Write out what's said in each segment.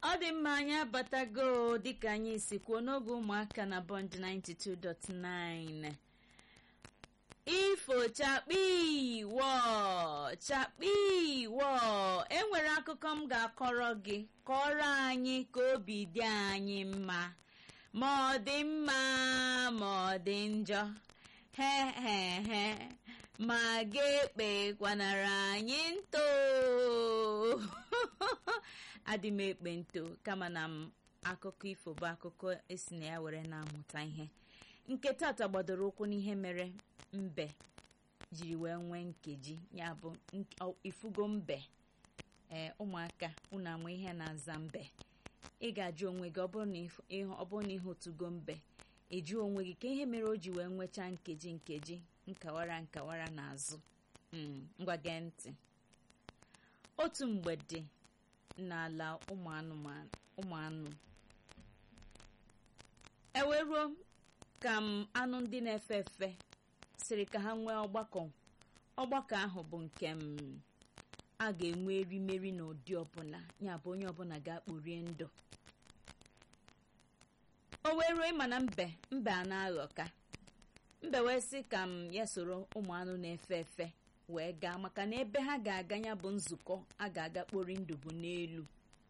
ọ dị mma anyị abatago dịka anyị si kwuo n'oge ụmụaka na bond 92.9 ifo chakpi wọ chakpi wọ enwere akụkọ m ga-akọrọ gị kọrọ anyị ka obi dị anyị mma ma ọ dị mma ma ọ dị njọ he he he ma ga-ekpe kwanara anyị nto adị m ekpe nto kama na m akụkọ ifo bụ akụkọ esi na ya were na-amụta ihe nke tata gbadoro ụkwụ n'ihe mere mbe jiri wee nwee nkeji ya bụ ifugo mbe ee ụmụaka unu ama ihe na-aza mbe ị ga-ajụ onwe gị ọ bụrụ na ihe otugo mbe eju onwe gị ka ihe mere o ji wee nwechaa nkeji nkeji nkawara nkawara n'azụ ngwa gee ntị otu mgbe dị n'ala ụmụ anụ eweruo ka m anụ ndị na-efe efe sịrị ka ha nwee ọgbakọ ọgbakọ ahụ bụ nke m a ga-enwe erimeri n'ụdị ọbụla ya bụ onye ọbụla ga-akpụrie ndụ o wee ruo ịma na mbe mbe a na-aghọ ka mbe wee sị ka m ya soro ụmụ anụ na-efe efe wee gaa maka na ebe ha ga-aga ya bụ nzukọ a ga-aga kpori ndụ bụ n'elu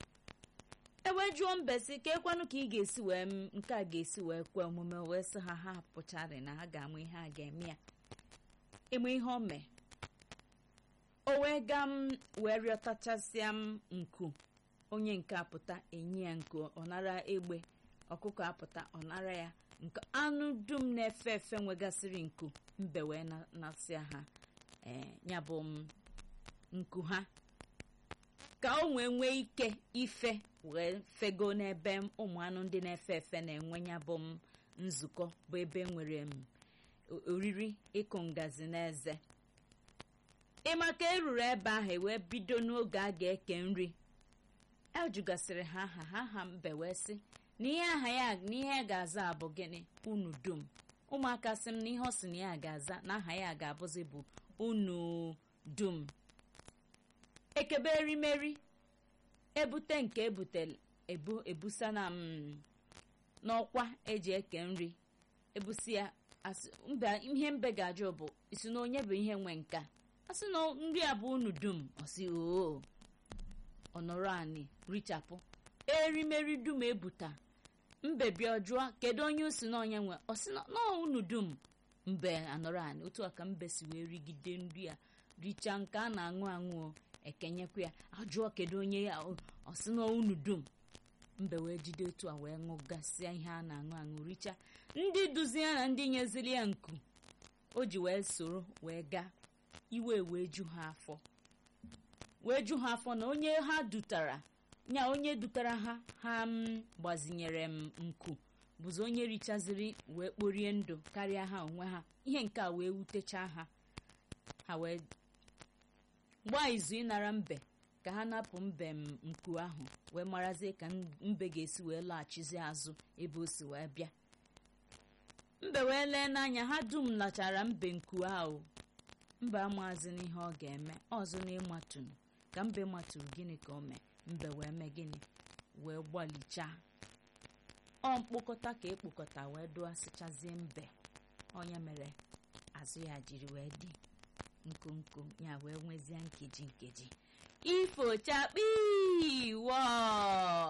ewee jụọ mbe si ka ekwanụ ka ị ga-esi wee nke a ga-esi wee kwe omume wee sị ha ha pụcharị na ha ga-ama ihe a ga-eme ya ịma ihe o mee o wee gaa m wee rịọtachasịa m nku onye nke apụta enye ya nku ọ nara egbe ọkụkọ apụta ọ nara ya nke anụ dum na-efe efe nwegasịrị nku mbe wee nasịa ha ee ya bụ m nku ha ka o wee nwee ike ife wee fego n'ebe ụmụ anụ ndị na-efe efe na-enwe ya bụ m nzukọ bụ ebe nwere m oriri ịkụ ngazi n'eze ịma ka eruru ebe ahụ wee bido n'oge a ga-eke nri ejugasịrị ha aha ha ha mbe wee sị na ihe aha ya na ihe ga-aza abụ gịnị unu dum ụmụaka sị m na ihe ọ sị na ya ga-aza na aha ya ga-abụzi bụ unu dum ekebe erimeri ebute nke ebutere ebu ebusa na m n'ọkwa eji eke nri ebusi ya ihe mbe ga-ajụ bụ isi na onye bụ ihe nwe nka asị na nri a bụ unu dum ọsị oo ọnọrọ anyị richapụ erimeri dum ebuta mbe bịa jụọ kedu onye osi na onye nwe ọsị na unu dum mbe anọrọ anyị otu a ka mbe si wee rigide nri a richaa nke a na-aṅụ aṅụ ekenyekwa ya ajụọ kedu onye ya ọsị na unu dum mbe wee jide otu a wee ṅụgasịa ihe a na-aṅụ aṅụ richa ndị duzi ya na ndị nyeziri ya nku o ji wee soro wee gaa iwe wee ju ha afọ wee ju ha afọ na onye ha dutara nya onye dutara ha ha m gbazinyere m nku bụzi onye richaziri wee kporie ndụ karịa ha onwe ha ihe nke a wee wutechaa ha ha wee gbaa izu ịnara mbe ka ha napụ mbe m nku ahụ wee marazie ka mbe ga-esi wee laghachizi azụ ebe o si wee bịa mbe wee lee n'anya ha dum lachara mbe nku ahụ mbe amazi n'ihe ọ ga-eme ọzọ na ịmatụrụ ka mbe matụrụ gịnị ka o mee mbe wee mee gịnị wee gbalichaa ọ mkpokọta ka ekpokọta wee dụasịchazie mbe onye mere azụ ya jiri wee dị nkonko ya wee nwezie nkeji nkeji ifo chakpi